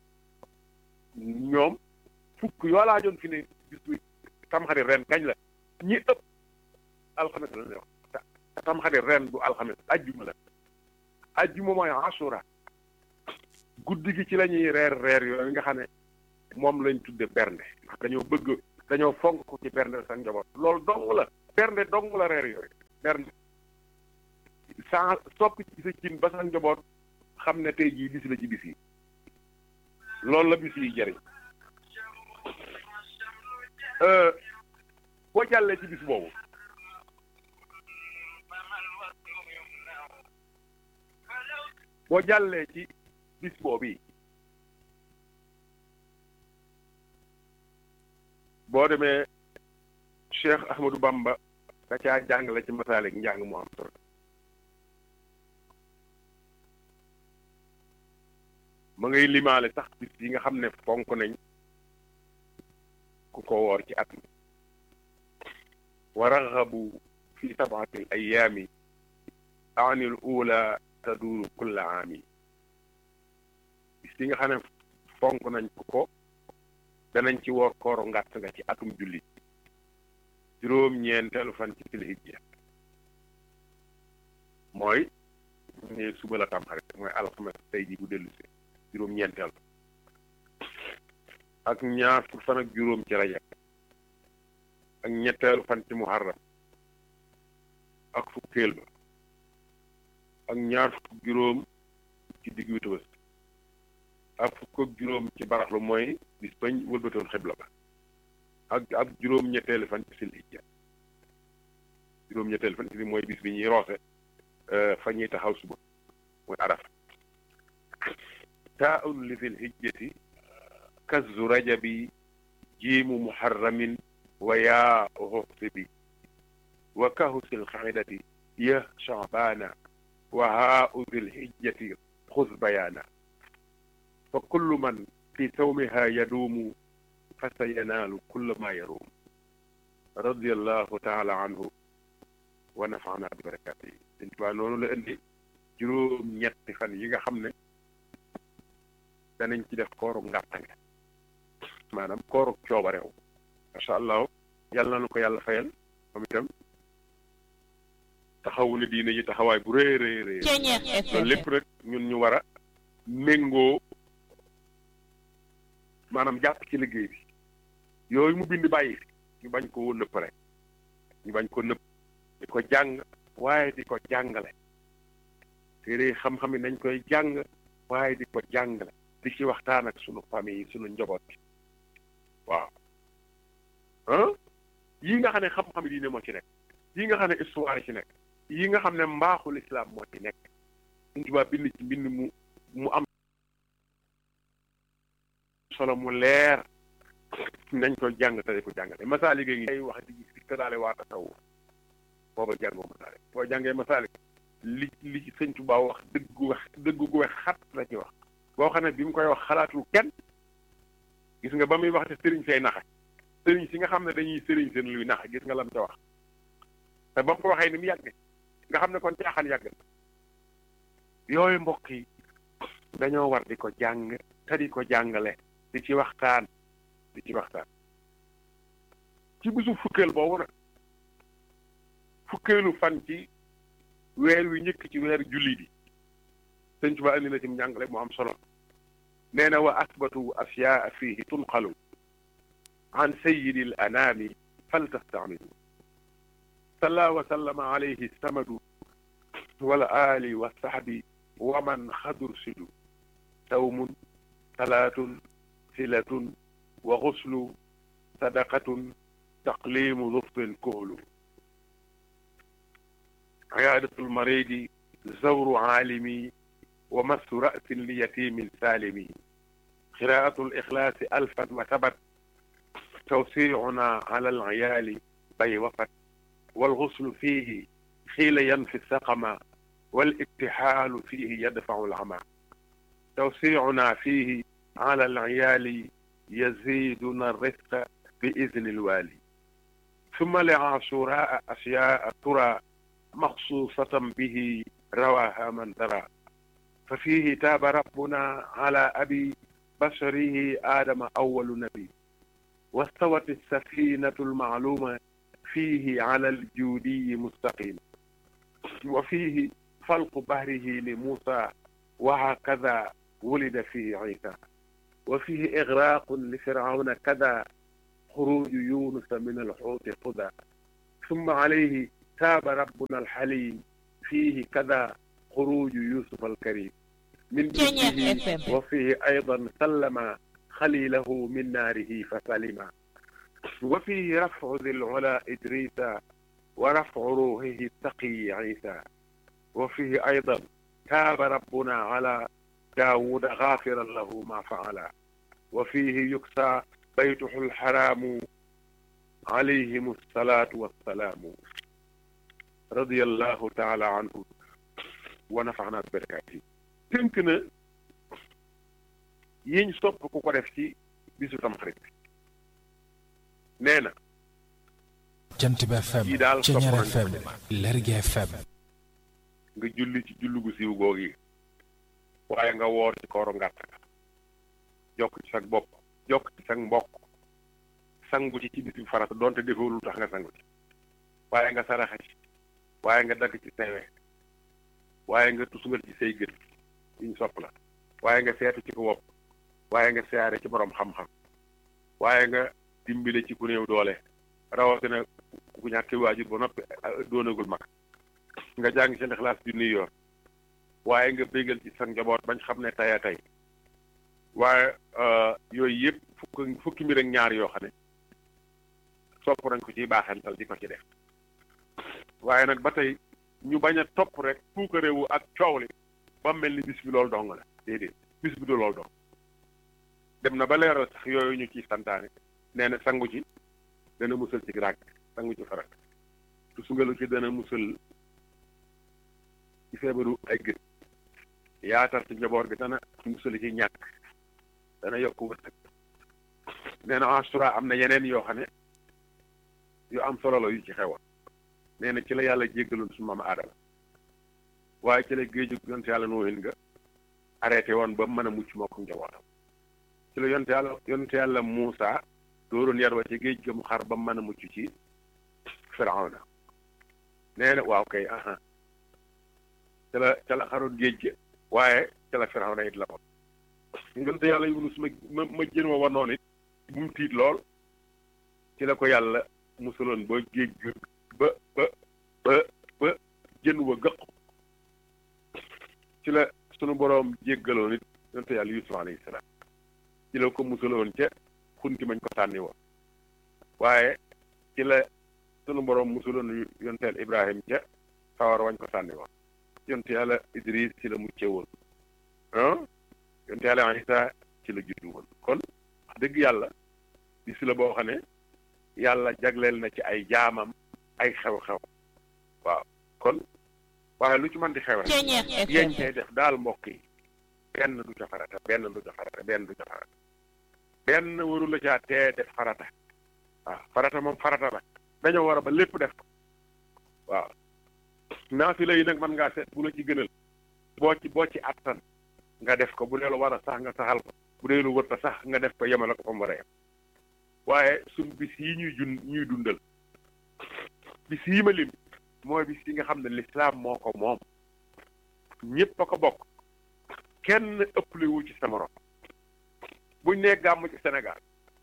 Speaker 1: ñoom fukk yoo laajoon fi ne bis bu tamxarit ren kañ la ñi ëpp alxames la ñuy wax te tamxarit ren du alxames ajjuma la ajjuma mooy Ashura guddi gi ci la ñuy reer reer yooyu nga xam ne moom lañ tudde bernde ndax dañoo bëgg dañoo fonk ko ci bernde sa njaboot loolu dong la bernde dong la reer yooyu bernde saa soppi ci sa cin ba sa njaboot xam ne tey jii bis la ci bis yi loolu la bis yi jëriñ boo jàllee ci bis boobu boo jàllee ci bis boobu yi boo demee Cheikh Ahmadou Bamba da caa jàngale ci masaalik njàng mu am solo ma ngay limaale sax bis yi nga xam ne fonk nañ ku ko woor ci at mi wa raxabu fi sabati al ayaami ani l ula taduuru kulla aami bis yi nga xam ne fonk nañ ku ko danañ ci woor kooru ngàtt nga ci atum jullit juróom-ñeenteelu fan ci silhijja mooy ne suba la tam xarit mooy alxames tey ji bu dellu si juróom-ñeenteel ak ñaar fukk fan ak juróom ci rajab ak ñetteelu fan ci muharram ak fukkeel ba ak ñaar fukk juróom ci digg wi Tabaski ak fukk ak juróom ci baraxlu mooy bis bañ wëlbatoon xibla ba ak ak juróom-ñetteelu fan ci silhijja juróom-ñetteelu fan ci mooy bis bi ñuy roose fa ñuy taxaw suba mooy araf taaun li fil hijjati kazu rajabi jiimu muharramin wa yaa xuxsibi wa kahu sil xaidati ya shabaana wa haau fil hijjati xuz bayaana fa kullu man fi sawmiha yaduumu fa sa yanaalu kulla ma yaruum radiallahu taala anhu wa nafaana bi barakaatihi Sëñ Tuubaa noonu la indi juróom ñetti fan yi nga xam ne danañ ci def kooru ngàttange maanaam kooru coobareew macha allah yàlla na ko yàlla fayal moom itam taxawu ne diine ji taxawaay bu rëy rëy rëy loolu lépp rek ñun ñu war a méngoo maanaam jàpp ci liggéey bi yooyu mu bind bàyyi fi ñu bañ ko nëpp rek ñu bañ ko nëpp di ko jàng waaye di ko jàngale téere xam-xam yi nañ koy jàng waaye di ko jàngale di ci waxtaan ak sunu famille yi sunu njaboot bi waaw ah yii nga xam ne xam-xam yi diine moo ci nekk yii nga xam ne histoire ci nekk yii nga xam ne mbaaxul islam moo ci nekk Sëñ Tuubaa bind ci mbind mu mu am solo mu leer nañ ko jàng te di ko jàngale masaalik gi ngay wax di si tëraale waa tasawuf booba jàngoo masaalik boo jàngee masaalik li li ci Sëñ Tuubaa wax dëggu wax dëggu gu wax xat la ci wax boo xam ne bi mu koy wax xalaatul kenn gis nga ba muy wax te sëriñ say naxa sëriñ si nga xam ne dañuy sëriñ seen luy naxa gis nga lam ca wax te ba mu ko waxee ni mu yàgg nga xam ne kon caaxaan yàgg na yooyu mbokk yi dañoo war di ko jàng te di ko jàngale di ci waxtaan di ci waxtaan ci bisu fukkeel boobu nag fukkeelu fan ci weer wi njëkk ci weer julli bi sëñ Tuba andi na ci njàngale mu am solo nee na wa asbatu asyaa fihi tunqalu an sayidi al anaami fal tastamilu salla wa sallama alayhi samadu wal ali wa sahbi wa man xadur sidu sawmun salaatun silatun wa xuslu sadaqatun taqlimu duftin kuhlu عيادة المريض زور عالمي ومس رأس ليتيم سالم قراءة الإخلاص ألفا وثبت توسيعنا على العيال بي وفت والغسل فيه حيل ينفي السقم والاكتحال فيه يدفع العمى توسيعنا فيه على العيال يزيدنا الرزق بإذن الوالي ثم لعاشوراء أشياء ترى مخصوصة به رواها من ترى ففيه تاب ربنا على أبي بشره آدم أول نبي واستوت السفينة المعلومة فيه على الجودي مستقيم وفيه فلق بهره لموسى وهكذا ولد فيه عيسى وفيه إغراق لفرعون كذا خروج يونس من الحوت قذى ثم عليه تاب ربنا الحليم fiihi kada xuruju yusuf alkarim min
Speaker 2: Ceeñeer
Speaker 1: juddihi
Speaker 2: FM.
Speaker 1: wa fiihi aydan sallama xalilahu min naarihi fa salima wa fiihi rafcu di lula idrisa wa rafcu ruuhihi taqiyi isa wa fiihi aydan taaba rabbuna ala daawuda gaafiran lahu ma faala wa fiihi yuksa baytuhu lxaraamu alayhim alsalatu wassalaamu radiyallahu taala anhu wa nafaana bi barakaati tënk na yiñ sopp ku ko def ci bisu tamxarit bi nee na
Speaker 3: jant bi FM
Speaker 1: Yi daal sopp
Speaker 3: Ceñeer
Speaker 1: nañ ko
Speaker 3: FM
Speaker 1: def.
Speaker 3: Lergui FM
Speaker 1: nga julli ci julli gu siiw googi waaye nga woor ci kooru ngàtt ga jokk ci sag bopp jokk ci sag mbokk sangu ci ci bisu farata donte defoo lu tax nga sangu ci waaye nga saraxa ci waaye nga dagg ci sewe waaye nga tusngal ci say gët yiñ sopp la waaye nga seetu ci ko wopp waaye nga siyaare ci borom xam-xam waaye nga dimbile ci ku néew doole rawatina ku ñàkki waajur ba noppi ah, doonagul mag nga jàng ci lixlaas bi nuy yoon waaye nga bégal ci sa njaboot bañ xam ne tey a tey waaye euh, yooyu yëpp fukk fukki mbir ak ñaar yoo xam ne sopp nañ ko ciy baaxantal di ko ci def waaye nag ba tey ñu bañ a topp rek puukarewu ak coow li ba mel ni bis bi loolu dong la déedéet bis bi du loolu dong dem na ba leeral sax yooyu ñu ciy santaane nee na sangu ci dana musal ci ràgg sangu ci farat tu sungalu ci dana musal ci feebaru ay gët yaatal ci njaboot gi dana musal ci ñàkk dana yokk wërsëg nee na asura am na yeneen yoo xam ne yu am solo la yu ci xewoon nee na ci la yàlla jéggaloon su maam aadama waaye ci la géeju yonte yàlla nooyin nga arrêté woon ba mën a mucc moo ko njabootam ci la yonte yàlla yonte yàlla Muusa dooroon yar wa ci géej ga mu xar ba mën a mucc ci firawna nee na waaw kay aha ca la ca la xaroon géej ga waaye ca la firawna it la ko yonte yàlla Yunus ma ma ma jën wa wanoon it bu mu tiit lool ci la ko yàlla musaloon ba géej ga ba ba ba ba jën wa gëq ci la sunu boroom jéggaloon it yonte yàlla Yusuf alayhi salaam ci la ko musaloon ca xunti mañ ko sànni woon waaye ci la sunu boroom musaloon yonteel Ibrahim ca sawar wañ ko sànni woon yonte yàlla Idris ci la mucce woon ah yonte yàlla Isa ci la juddu woon kon wax dëgg yàlla bis la boo xam ne yàlla jagleel na ci ay jaamam ay xew-xew waaw kon waaye lu ci mën di xew rek
Speaker 2: Ceñeer
Speaker 1: yeñ
Speaker 2: FM
Speaker 1: cay def daal mbokk yi benn du ca farata benn du ca farata benn du ca farata benn waru la caa tee def farata waaw farata moom farata la dañoo war a ba lépp def ko waaw naafila yi nag mën ngaa seet bu la ci gënal boo ci boo ci attan nga def ko bu dee lu war a sax nga saxal ko bu dee lu wërta sax nga def ko yemale ko fa mu war a yem waaye suñ bis yi ñuy jun ñuy dundal bis yi ma lim mooy bis yi nga xam ne lislaam moo ko moom ñëpp a ko bokk kenn ëppale wu ci sa morom buñ nee gàmm ci Sénégal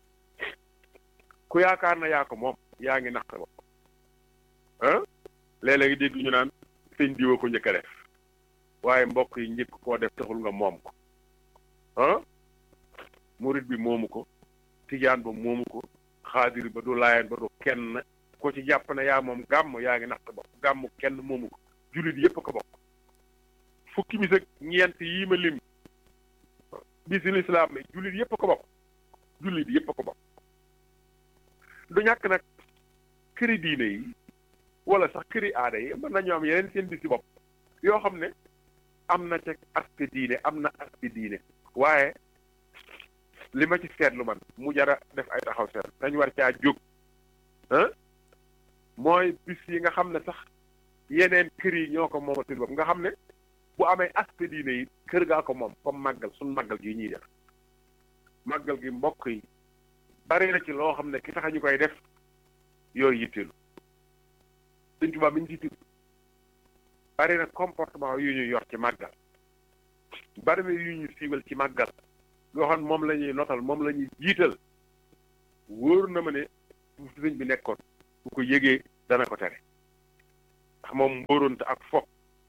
Speaker 1: ku yaakaar na yaa ko moom yaa ngi nax sa bopp ah léeg-léeg dégg ñu naan sëñ diwa ko njëkk a def waaye mbokk yi njëkk koo def taxul nga moom ko ah murit bi moomu ko tijaan ba moomu ko xaadir ba du laayeen ba du kenn ko ci jàpp ne yaa moom gàmm yaa ngi nax sa bopp gàmm kenn moomu ko jullit yépp a ko bokk fukki bis ak ñeent yii ma lim bisi lislaam yi jullit yépp a ko bokk jullit yépp a ko bokk du ñàkk nag këri diine yi wala sax këri aada yi mën nañu am yeneen seen bisi bopp yoo xam ne am na ca aspect diine am na aspect diine waaye li ma ci seetlu man mu jara def ay taxaw seet dañ war caa jóg ah mooy bis yi nga xam ne sax yeneen kër yi ñoo ko moomal seen bopp nga xam ne bu amee aspect diine yi kër gaa ko moom comme màggal suñ màggal gi ñuy def màggal gi mbokk yi bari na ci loo xam ne ki tax ñu koy def yooyu yitteelu Sëñ Tuubaa mi ñu ci tudd bari na comportement yu ñu yor ci màggal bari na yu ñu siiwal ci màggal yoo xam ne moom la ñuy notal moom la ñuy jiital wóor na ma ne bu sëñ bi nekkoon bu ko yëgee dana ko tere ndax moom mbóoronte ak fo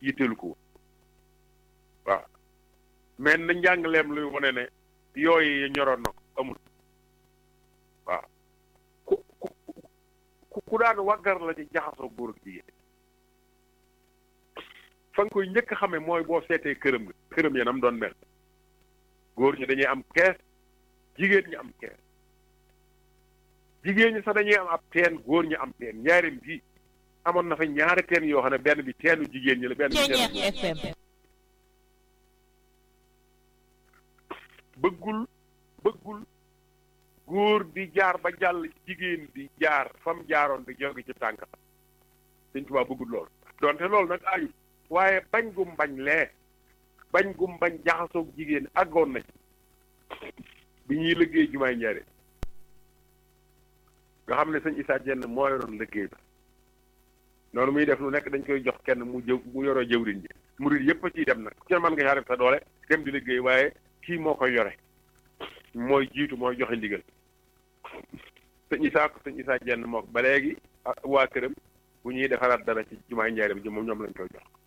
Speaker 1: yitteelu ko waaw mais na njàngaleem luy wane ne yooyu ñoroon na ko amul waaw ku ku ku daan waggar la ci jaxasoo góor ak jigéen fa nga koy njëkk xame mooy boo seetee këram nga këram yanam doon mel góor ñi dañuy am kees jigéen ñi am kees jigéen ñi sax dañuy am ab teen góor ñi am teen ñaareem gi amoon na fa ñaari teen yoo xam ne benn bi teenu jigéen ñi la benn bi
Speaker 2: Ceñeex
Speaker 1: teenu
Speaker 2: FM
Speaker 1: bëggul bëggul góor di jaar ba jàll jigéen di jaar fam jaaroon di jóge ci tànk Sëñ Tuubaa bëggul lool donte loolu nag ayut waaye bañ gum bañ lee bañ gum bañ jaxasoog jigéen àggoon na ci bi ñuy liggéey jumaay njaare nga xam ne sëñ Issa Dieng moo yoroon liggéey ba noonu muy def lu nekk dañ koy jox kenn mu jëw mu yoroo jëwriñ ji murid yëpp a ciy dem nag ku ci mën nga caa def sa doole dem di liggéey waaye kii moo koy yore mooy jiitu mooy joxe ndigal sëñ Issa ko sëñ Issa Dieng moo ko ba léegi ah, waa këram bu ñuy defaraat dara ci jumaay njaareem ji moom ñoom lañ koy jox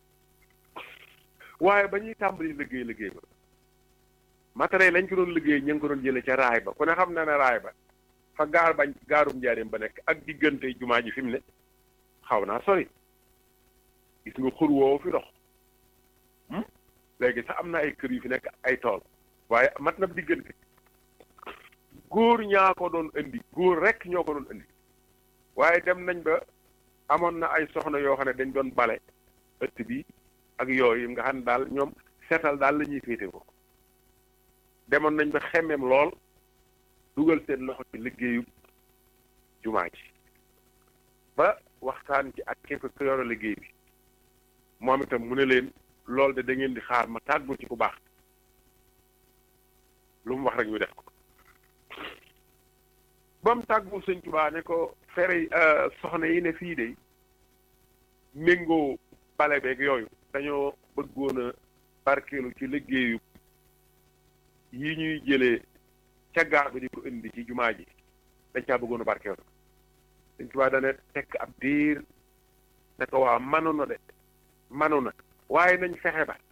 Speaker 1: waaye ba ñuy tàmbali liggéey liggéey ba matériel lañ ko doon liggéey ñu ngi ko doon jëlee ca raay ba ku ne xam na ne raay ba fa gaar bañ gaarum njaareem ba nekk ak diggante jumaa ji fi mu ne xaw naa sori gis nga xur woowu fi dox hmm? léegi sax am na ay kër yu fi nekk ay tool waaye mat na diggante góor ñaa ko doon indi góor rek ñoo ko doon indi waaye dem nañ ba amoon na ay soxna yoo xam ne dañ doon bale ëtt bi ak yooyu nga xam ne daal ñoom seetal daal la ñuy féete ko demoon nañ ba xemmeem lool dugal seen loxo ci liggéeyu jumaa ji ba waxtaan ci ak képp ku yore liggéey bi moom itam mu ne leen loolu de da ngeen di xaar ma tàggu ci ku baax lu mu wax rek ñu def ko ba mu tàggu sëñ Tuubaa ne ko fere soxna yi ne fii de méngoo bale beeg yooyu dañoo bëggoon a barkeelu ci liggéeyu yi ñuy jëlee ca gaar bi di ko indi ci jumaa ji dañ caa bëggoon a barkeelu sëñ Tuubaa dana tekk ab diir ne ko waa manu na de manu na waaye nañ fexe ba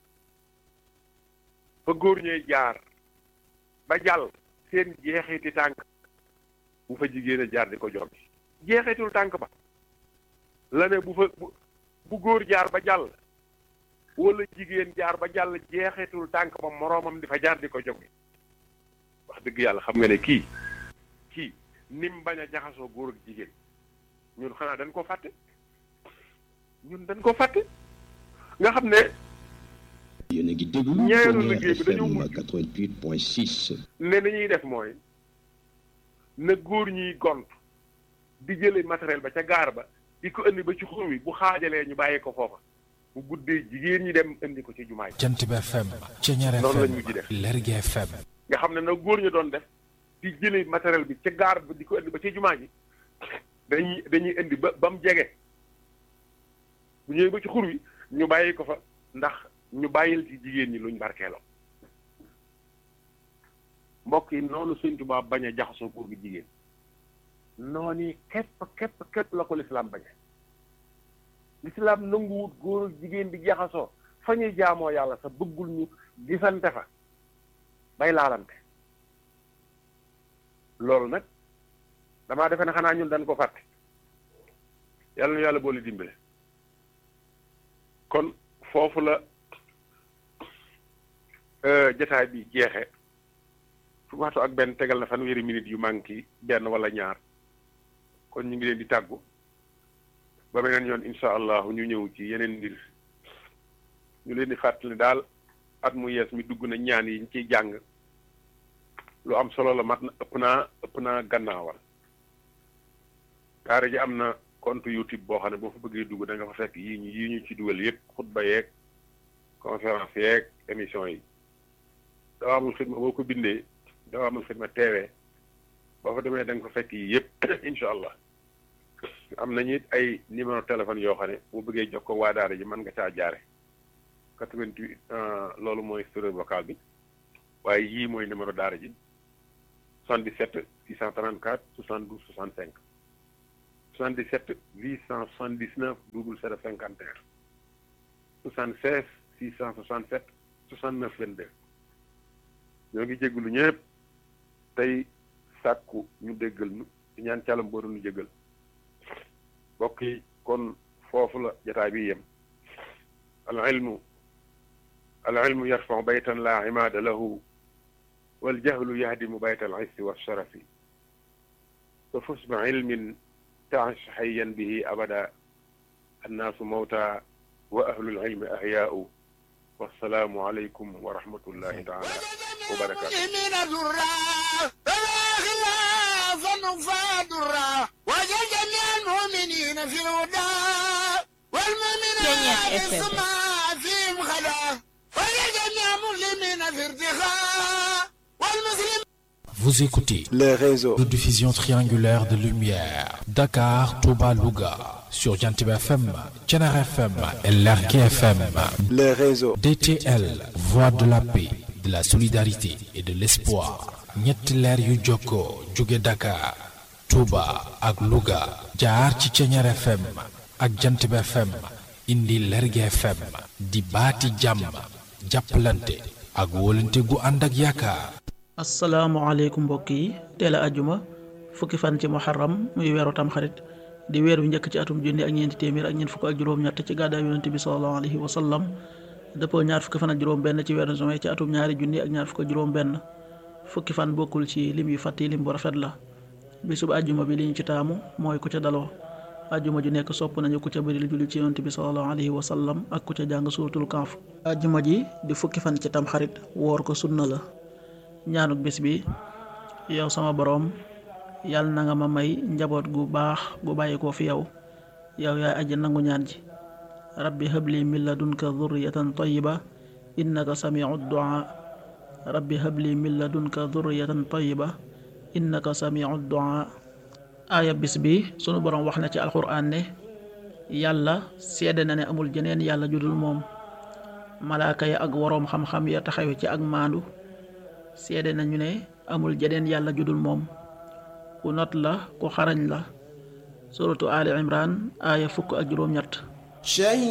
Speaker 1: fa góor ñee jaar ba jàll seen jeexiti tànk bu fa jigéen a jaar di ko jombi jeexitul tànk ba la ne bu fa bu bu góor jaar ba jàll wala jigéen jaar ba jàll jeexitul tànk ba moroomam di fa jaar di ko jombi wax dëgg yàlla xam nga ne kii kii nim bañ a jaxasoo góor ak jigéen ñun xanaa dañ ko fàtte ñun dañ ko fàtte nga xam ne
Speaker 4: yéen a ngi déglu
Speaker 1: ñaareelu
Speaker 4: Pionnier
Speaker 1: liggéey bi dañoo
Speaker 4: FM
Speaker 1: mujj.
Speaker 4: 88.6
Speaker 1: ne ni ñuy def mooy na góor ñiy gont di jële matériel ba ca gaar ba di ko indi ba ci xur wi bu xaajalee ñu bàyyi ko foofa bu guddee jigéen ñi dem indi ko ci jumaa ji
Speaker 3: Jant bi FM Ceñeer
Speaker 1: Noonu lañ
Speaker 3: FM
Speaker 1: mujj def.
Speaker 3: Lergui FM
Speaker 1: nga xam ne na góor ñi doon def di jële matériel bi ca gaar ba di ko indi ba ci jumaa ji dañuy dañuy indi ba ba mu jege bu ñëwee ba ci xur wi ñu bàyyi ko fa ndax ñu bàyyil ci jigéen ñi luñ barkeeloo mbokk yi noonu Sëñ Tuubaa bañ a jaxasoo góor gi jigéen noonu yi képp képp képp la ko lislaam bañe lislaam nanguwut góor ak jigéen di jaxasoo fa ñuy jaamoo yàlla sa bëggul ñu gisante fa bay laalante loolu nag damaa defe ne xanaa ñun dañ ko fàtte yàlla na yàlla boole dimbale kon foofu la euh, jataay bi jeexe fu waxtu ak benn tegal na fanweeri minute yu manqué benn wala ñaar kon ñu ngi leen di tàggu ba beneen yoon incha allah ñu ñëw ci yeneen mbir ñu leen di fàttali daal at mu yees mi dugg na ñaan yi ñu ciy jàng lu am solo la mat na ëpp naa ëpp naa gannaawal daara ji am na compte YouTube boo xam ne boo fa bëggee dugg da nga fa fekk yii ñu yii ñu ci dugal yëpp xutba yeeg conférence yeeg émission yi dawaamul xidma boo ko bindee dawaamul xidma teewee boo fa demee da nga fa fekk yi yëpp incha allah am nañu it ay numéro téléphone yoo xam ne boo bëggee jox ko waa daara ji mën nga caa jaare 88 loolu mooy serveur vocal bi waaye yii mooy numéro daara ji 77 634 72 65 77 879 00 51 76 667 69 22 ñoo ngi jégalu ñëpp tey sàkku ñu déggal nu di ñaan calam booru nu jégal mbokk yi kon foofu la jataay bi yem al ilmu al ilmu yarfau baytan la imaada lahu wal jahlu yahdimu bayta al issi wa sharafi fa fus bi ilmin taash xayyan bihi abada annaasu mawta wa ahlul ilmi ahyaau wassalaamu aleykum wa rahmatullahi taala wa barakaatu
Speaker 5: وجل جميع المؤمنين في الهدى والمؤمنات في السماء فيهم خلا وجل جميع المسلمين في ارتخاء والمسلمين
Speaker 3: Vous écoutez
Speaker 6: les réseaux
Speaker 3: de diffusion triangulaire de lumière Dakar, Touba, Louga sur Jantib FM, Thiénare FM et Lergui FM.
Speaker 6: les réseaux
Speaker 3: DTL, voix de la paix, de la solidarité et de l'espoir. ñetti leer yu jokkoo jóge Dakar, Touba ak Louga jaar ci Thiénare FM ak Jantib FM indi Lergui FM di baati jàmm jàppalante ak wóolante gu ànd ak yaakaar.
Speaker 7: asalaamaaleykum mbokk yi teel a ajjuma fukki fan ci muharram muy weeru tamxarit di weer wi njëkk ci atum junni ak ñeenti téeméer ak ñeent fukk ak juróom-ñett ci gàddaay yonente bi salallahu alayhi wa sallam dëppoo ñaar fukki fan ak juróom-benn ci weeru juin ci atum ñaari junni ak ñaar fukk ak juróom-benn fukki fan bokkul ci lim yu fàtti lim bu rafet la bisub ajjuma bi li ñu ci taamu mooy ku ca daloo ajjuma ju nekk sopp nañu ku ca bëri lu julli ci yonente bi salallahu alayhi wa sallam ak ku ca jàng suuratul kaaf ajjuma ji di fukki fan ci tamxarit woor ko sunna la ñaanuk bis bi yow sama boroom yàlla na nga ma may njaboot gu baax gu bàyyi ko fi yow yow yaay aji nangu ñaan ji rabbi habli min ladunka dhurriyatan tayyiba innaka samiu du'a rabbi habli min ladunka dhurriyatan tayyiba innaka samiu du'a aaya bis bi sunu boroom wax na ci alxuraan ne yàlla seede na ne amul jeneen yàlla judul moom malaaka ya ak woroom xam-xam ya taxawe ci ak maandu seede nañu ne amul jeneen yàlla judul moom ku not la ku xarañ la suratu ali imran aaya fukk ak juróom-ñett